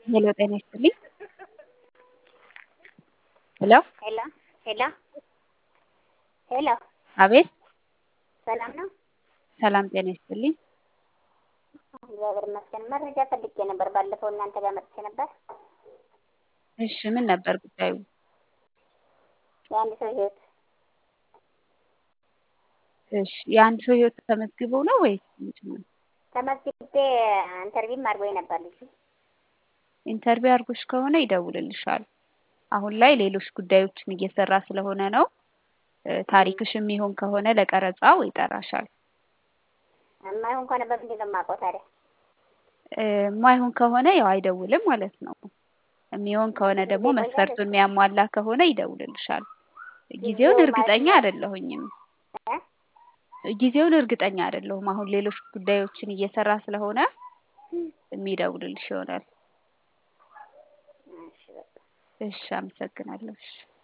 ሄሎ ጤና ይስጥልኝ። ሄሎ ሄሎ ሄሎ ሄሎ አቤት ሰላም ነው? ሰላም ጤና ይስጥልኝ። እግዚአብሔር ይመስገን። መረጃ ፈልጌ ነበር። ባለፈው እናንተ ጋር መጥቼ ነበር። እሺ ምን ነበር ጉዳዩ? የአንድ ሰው ህይወት እሺ የአንድ ሰው ህይወት ተመዝግቦ ነው ወይስ ምንድን ነው? ተመዝግቤ ኢንተርቪውም አድርጎኝ ነበር ልጁ። ኢንተርቪው አድርጎሽ ከሆነ ይደውልልሻል። አሁን ላይ ሌሎች ጉዳዮችን እየሰራ ስለሆነ ነው። እ ታሪክሽ የሚሆን ከሆነ ለቀረጻው ይጠራሻል። የማይሆን ከሆነ በምንድን ነው የማውቀው ታዲያ? እ የማይሆን ከሆነ ያው አይደውልም ማለት ነው። የሚሆን ከሆነ ደግሞ ይቆያል መስፈርቱን የሚያሟላ ከሆነ ይደውልልሻል። ጊዜውን ጊዜው እርግጠኛ ማለት አይደለሁኝም። እ ጊዜውን እርግጠኛ አይደለሁም። አሁን ሌሎች ጉዳዮችን እየሰራ ስለሆነ የሚደውልልሽ ይሆናል። እሺ በቃ እሺ አመሰግናለሁ። እሺ